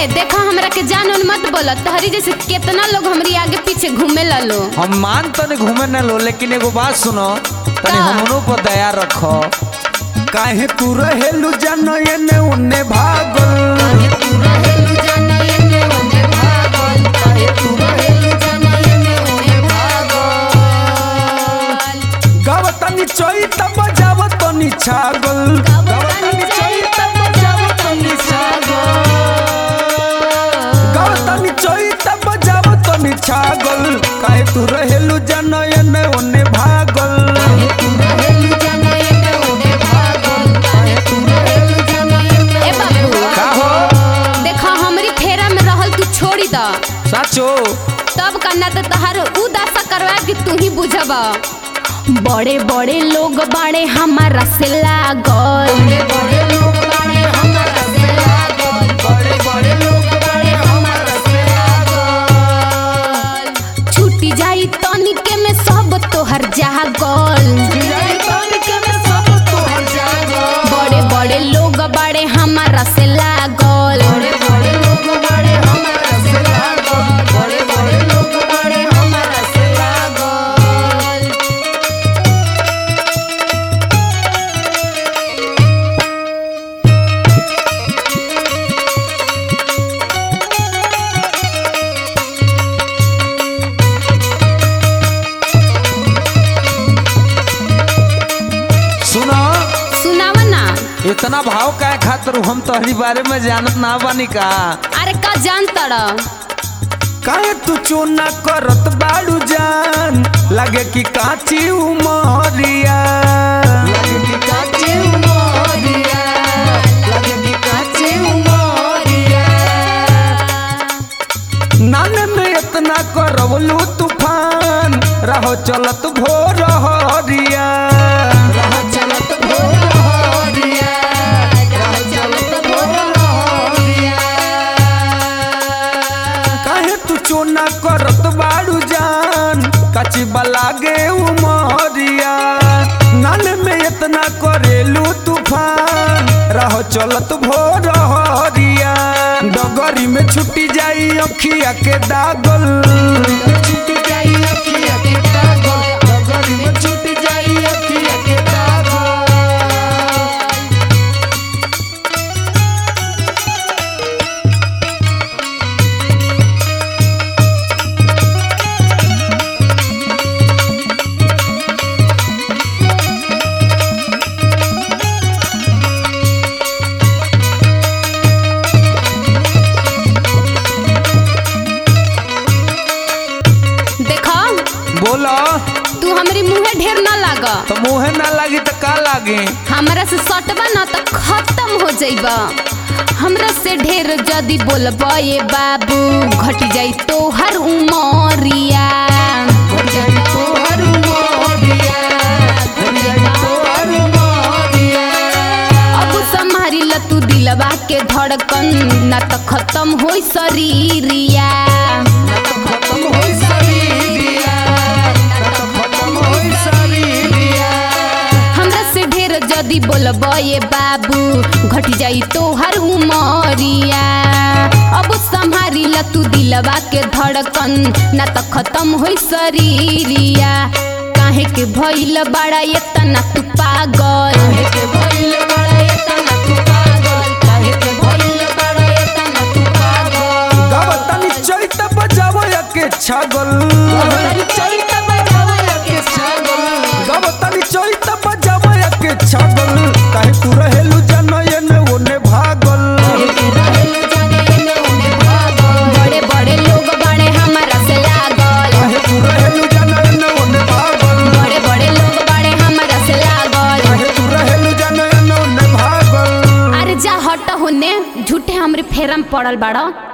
ए देखा हमरा के जान उन मत बोला तहरी जैसे कितना लोग हमरी आगे पीछे घूमे ला लो हम मान तने घूमे न लो लेकिन एगो बात सुनो तने का? हमरो पर दया रखो काहे तू रहेलू जन एने ओने भागल गावतनी चोई तब बजावतनी छागल गावतनी चोई तब बजावतनी छागल गावतनी चोई तब बजावतनी छागल काहे तू रहेलू जन एने ओने भागल ए बाबू का हो देखा हमरी फेरा में रहल तू छोड़ी द साचो तब करना तो तहार उ दशा करवा कि तू ही बुझब बड़े बड़े लोग बाड़े हमारा से लागल छूटी जाई तनिके में सब तोहर जागल बड़े बड़े लोग बाड़े हमारा से लागल सुनो सुनावा ना इतना भाव काय खातिर हम तोहरी बारे में जानत ना बानी का अरे का जान तड़ काहे तू चोना करत बाड़ू जान लगे कि काची उमरिया लगे कि काची उमरिया लगे कि काची उमरिया नाने में इतना करवलू तूफान रहो चलत भोर हरिया रहो चलत भोर हरिया रहो चलत भोर हरिया काहे तू चोना करत बाड़ू जान कची बलागे उमरिया नाल में इतना करेलू तूफान रहो चलत भोर हरिया डगरी में छुट्टी जाई अखिया के दागल छुट्टी जाई अखिया के दागल डगरी में छुट्टी जाई अखिया के दागल देखा बोलो तू हमरी मुंहे ढेर ना लाग तो मुहे ना लागी तो का लागी हमरा से सटबा ना तो खत्म हो जाइबा हमरा से ढेर जदी बोलबा ये बाबू घट जाई तो हर उमरिया अब संभारी ल तू दिलवा के धड़कन ना तो खत्म होई शरीरिया हमरा से ढेर जदी बोलब ये बाबू घट जाई तो हर उमरिया अब संभारी ल तू दिलवा के धड़कन ना तो खत्म होई शरीरिया काहे के भइल बड़ा एतना तू पागल गावतनी चैत बजावो के छागल गावतनी चैत बजावो के छागल काहे तू रहेलू जनयन ओने भागल बड़े बड़े लोग बाड़े हमारा से लागल काहे तू रहेलू जनयन ओने भागल बड़े बड़े लोग बाड़े हमारा से लागल काहे तू रहेलू जनयन ओने भागल अरे जा हट होने झूठे हमरे फेरम पड़ल बाड़ा